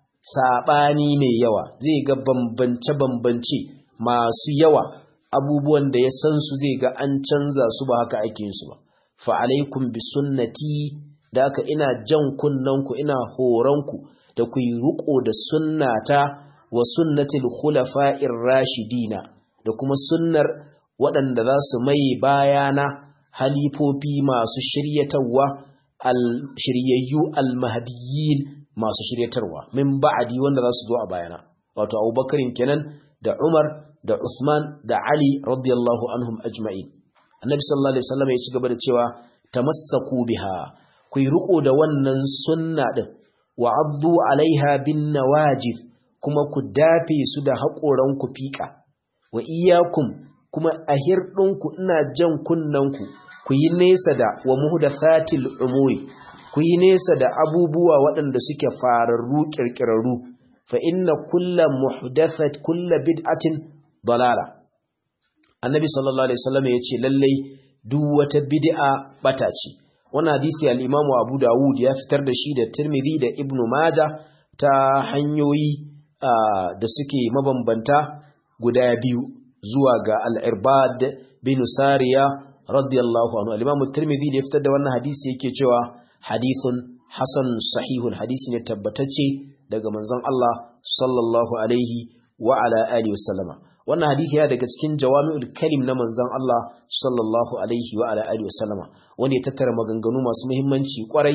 sabani mai yawa zai ga bambance bambance masu yawa abubuwan da ya san su zai ga an canza su ba haka ake yin su ba fa alaikum bi sunnati da haka ina jan kunnanku ina horonku da ku yi riko da sunnata wa sunnatil khulafa'ir rashidina da kuma sunnar waɗanda za su mai bayana halifofi masu shiryatarwa al-shiryayyu al-mahdiyyin masu shiryatarwa min ba'adi wanda za su zo a bayana wato Abubakarin kenan da Umar da Usman da Ali radiyallahu anhum ajma'in Annabi sallallahu alaihi wasallam ya ci gaba da cewa tamassaku biha ku yi riko da wannan sunna din wa abdu alaiha bin nawajib kuma ku dafe su da haƙoran ku fiƙa wa iyyakum kuma a hirɗinku ina jan kunnanku ku yi nesa da wa muhdathatil umuri ku yi nesa da abubuwa waɗanda suke fararru ƙirƙirarru fa inna kulla muhdathat kulla bid'atin dalala annabi sallallahu alaihi wasallam ya ce lallai duk wata bid'a bata ce wannan hadisi al-Imam Abu Dawud ya fitar da shi da Tirmidhi da Ibn Majah ta hanyoyi da suke mabambanta guda biyu zuwa ga al-Irbad bin Sariya radiyallahu anhu al-Imam Tirmidhi da ya fitar da wannan hadisi yake cewa hadithun hasan sahihun hadisi ne tabbatacce daga manzon Allah sallallahu alaihi wa ala alihi wasallama wannan hadisi ya daga cikin jawami'ul kalim na manzon Allah sallallahu alaihi wa ala alihi wasallama wanda ya tattara maganganu masu muhimmanci kwarai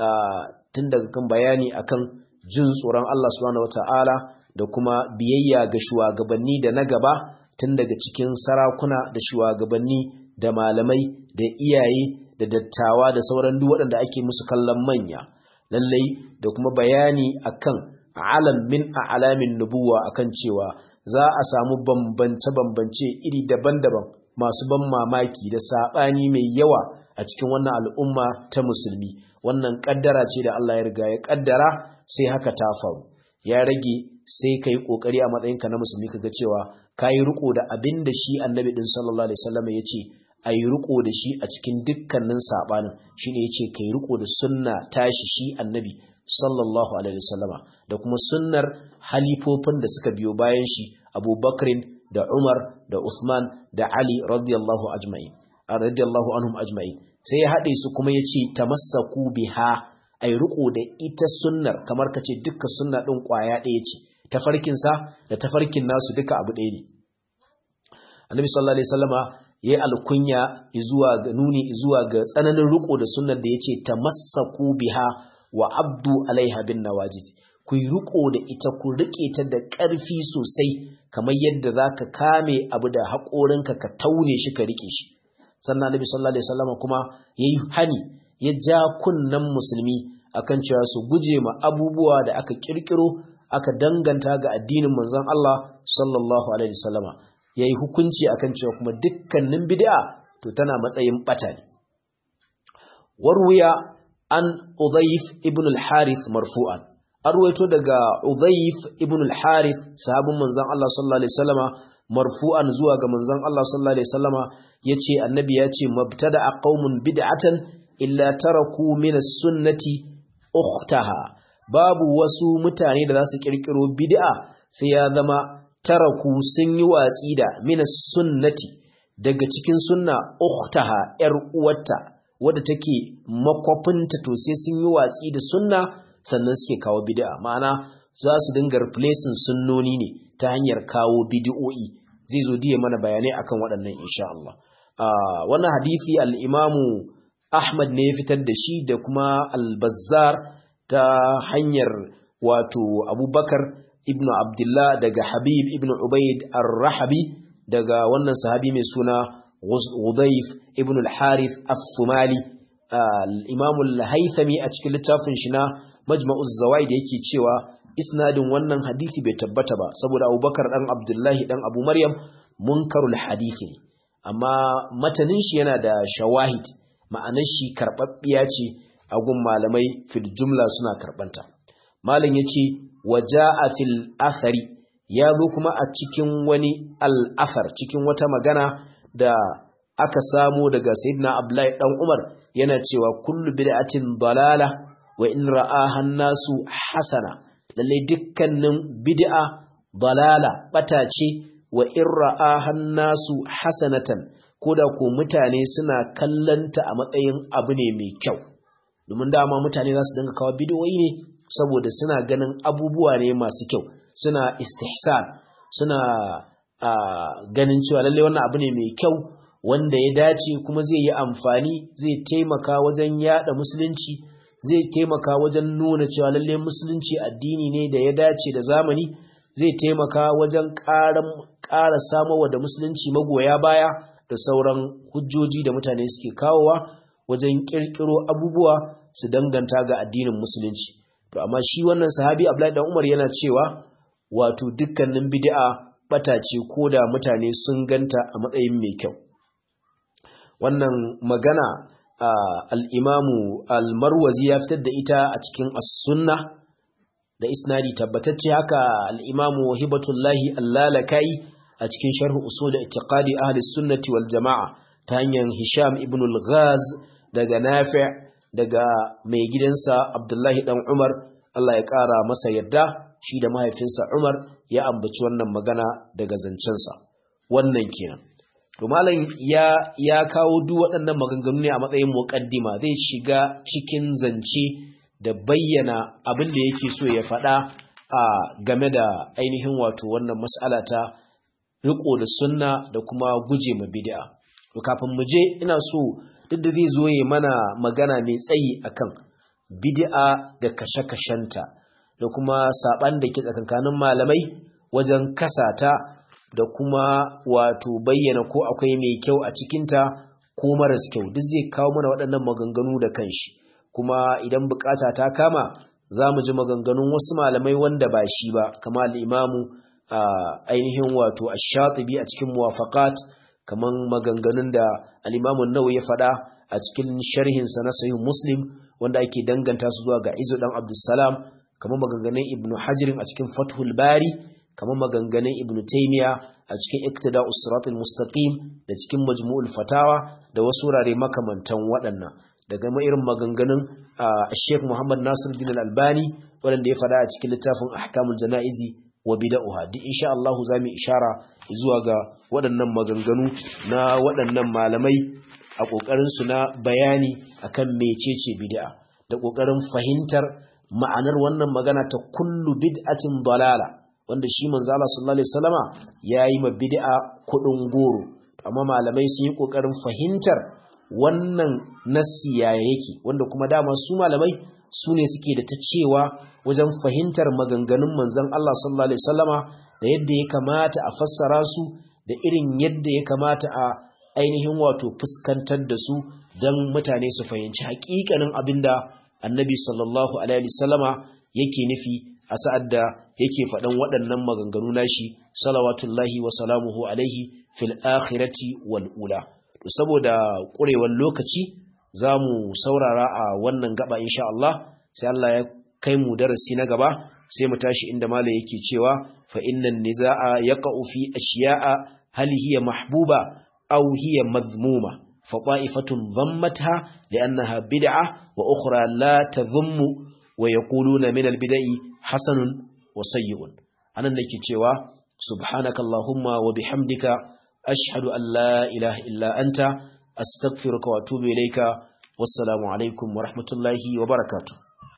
tun daga kan bayani akan jin tsoron Allah subhanahu wataala da kuma biyayya ga shugabanni da na gaba tun daga cikin sarakuna da shugabanni da malamai da iyaye da dattawa da sauran duk waɗanda ake musu kallon manya lallai da kuma bayani akan alam min a'lamin nubuwa akan cewa za a samu bambance-bambance iri daban-daban masu ban mamaki da saɓani mai yawa a cikin wannan al'umma ta musulmi wannan ƙaddara ce da Allah ya riga ya ƙaddara sai haka ta faru ya rage sai ka yi ƙoƙari a matsayinka na musulmi ka ga cewa ka yi riƙo da abin da shi annabi ɗin sallallahu alaihi wasallam ya ce a yi riƙo da shi a cikin dukkanin saɓanin shi ne ya ce ka yi riƙo da sunna tashi shi annabi sallallahu alaihi wasallama da kuma sunnar halifofin da suka biyo bayan shi abubakrin da umar da usman da ali radiyallahu ajma'in radiyallahu anhum ajma'in sai ya haɗe su kuma ya ce tamassaku biha ai riko da ita sunnar kamar kace dukkan sunna ɗin ƙwaya ɗaya ce tafarkinsa da tafarkin nasu duka abu ɗaya ne annabi sallallahu alaihi wasallama ya yi alkunya zuwa ga nuni zuwa ga tsananin riko da sunnar da ya ce tamassaku biha wa abdu alaiha bin nawajid ku yi riko da ita ku rike ta da ƙarfi sosai kamar yadda za ka kame abu da haƙorinka ka taune shi ka rike shi sannan nabi sallallahu alaihi wasallam kuma yayi hani ya ja kunnan musulmi akan cewa su guje ma abubuwa da aka kirkiro aka danganta ga addinin manzon Allah sallallahu alaihi wasallam yayi hukunci akan cewa kuma dukkanin bid'a to tana matsayin bata ne warwiya an Udhayf ibn al-Harith marfu'an arwaito daga Udhayf ibn al-Harith sahabin manzon Allah sallallahu alaihi wasallama marfu'an zuwa ga manzon Allah sallallahu alaihi wasallama yace annabi yace mabtada'a qaumun bid'atan illa taraku min as-sunnati ukhtaha babu wasu mutane da za su kirkiro bid'a sai ya zama taraku sun yi watsi da min as-sunnati daga cikin sunna ukhtaha yar uwarta wadda take makwafinta to sai sun yi watsi da sunna sannan suke kawo bid'a ma'ana za su dinga replacing sunnoni ne ta hanyar kawo bid'o'i zai zo diye mana bayanai akan waɗannan insha Allah wannan hadisi al-Imamu Ahmad ne ya fitar da shi da kuma al-Bazzar ta hanyar wato Abubakar ibn Abdullah daga Habib ibn Ubaid ar-Rahabi daga wannan sahabi mai suna Udayf ibn al-Harith al-Thumali al-Imam al-Haythami a cikin littafin shi na Majma'uz Zawaid yake cewa isnadin wannan hadisi bai tabbata ba saboda Abubakar dan Abdullahi dan Abu Maryam munkarul hadisi amma matanin shi yana da shawahid ma'anar shi karbabbiya ce a gun malamai fil jumla suna karbanta malam yace waja'a fil athari ya zo kuma a cikin wani al-athar cikin wata magana da aka samu daga sayyidina Abdullahi dan Umar yana cewa kullu bid'atin dalala wa in ra'aha nasu hasana lalle dukkanin bid'a dalala bata ce wa in ra'aha nasu hasanatan koda ko mutane suna kallanta a matsayin abu ne mai kyau domin dama mutane za su dinga kawo bid'o'i ne saboda suna ganin abubuwa ne masu kyau suna istihsan suna ganin cewa lalle wannan abu ne mai kyau wanda ya dace kuma zai yi amfani zai taimaka wajen yada musulunci zai taimaka wajen nuna cewa lalle musulunci addini ne da ya dace da zamani zai taimaka wajen ƙara samowa da musulunci magoya baya da sauran hujjoji da mutane suke kawowa wajen ƙirƙiro abubuwa su danganta ga addinin musulunci to amma shi wannan sahabi Abdullahi dan Umar yana cewa wato dukkanin bid'a bata ce koda mutane sun ganta a matsayin mai kyau wannan magana al'imamu al-marwazi ya fitar da ita a cikin as-sunna da isnadi tabbatacce haka al'imamu hibatullahi allalakai a cikin sharhu usul da itiqadi ahli sunnati wal jama'a ta hanyar hisham ibn al-ghaz daga nafi daga mai gidansa abdullahi dan umar Allah ya ƙara masa yarda shi da mahaifinsa umar ya ambaci wannan magana daga zancensa wannan kenan to malam ya ya kawo duk waɗannan maganganu ne a matsayin muqaddima zai shiga cikin zance da bayyana abin da yake so ya faɗa a game da ainihin wato wannan mas'ala ta riko da sunna da kuma guje ma bid'a to kafin mu je ina so duk da zai zo ya mana magana mai tsayi akan bid'a da kashe-kashenta da kuma saban da ke tsakankanin malamai wajen kasata da kuma wato bayyana ko akwai mai kyau a cikinta ko maras kyau duk zai kawo mana waɗannan maganganu da kanshi kuma idan bukata ta kama za mu ji maganganun wasu malamai wanda ba shi ba kama al'imamu ainihin wato ash-shatibi a cikin muwafaqat kaman maganganun da al-imamu nawawi ya faɗa a cikin sharhinsa na sahih muslim wanda ake danganta su zuwa ga izu dan abdussalam kaman maganganun ibnu hajirin a cikin fathul bari kamar maganganun ibn taymiya a cikin iktida'us siratal mustaqim da cikin majmu'ul fatawa da wasu wurare makamantan waɗannan daga ma irin maganganun Sheikh Muhammad Nasiruddin Al-Albani wanda ya fada a cikin littafin Ahkamul Janaizi wa Bid'ah duk insha Allah zamu ishara zuwa ga waɗannan maganganu na waɗannan malamai a kokarin su na bayani akan mecece bid'a da kokarin fahimtar ma'anar wannan magana ta kullu bid'atin dalala wanda shi manzo Allah sallallahu alaihi wasallama yayi ma bid'a kudin goro amma malamai sun yi kokarin fahimtar wannan nassi yaya yake wanda kuma dama su malamai su ne suke da ta cewa wajen fahimtar maganganun manzon Allah sallallahu alaihi wasallama da yadda ya kamata a fassara su da irin yadda ya kamata a ainihin wato fuskantar da su don mutane su fahimci haƙiƙanin abinda annabi sallallahu alaihi wasallama yake nufi a sa'ad da yake faɗan waɗannan maganganu nashi salawatullahi wa salamuhu alaihi fil akhirati wal ula to saboda ƙurewar lokaci za mu saurara a wannan gaba insha Allah sai Allah ya kai mu darasi na gaba sai mu tashi inda mala yake cewa fa innan nizaa yaqa'u fi ashiya'a hal hiya mahbuba aw hiya madhmuma fa qa'ifatun dhammatha li'annaha bid'ah wa ukhra la tadhummu wa yaquluna min al-bid'i hasanun wa sayyi'un anan nake cewa subhanakallahumma wa bihamdika ashhadu an la ilaha illa anta astaghfiruka wa atubu ilayka wassalamu alaikum wa rahmatullahi wa barakatuh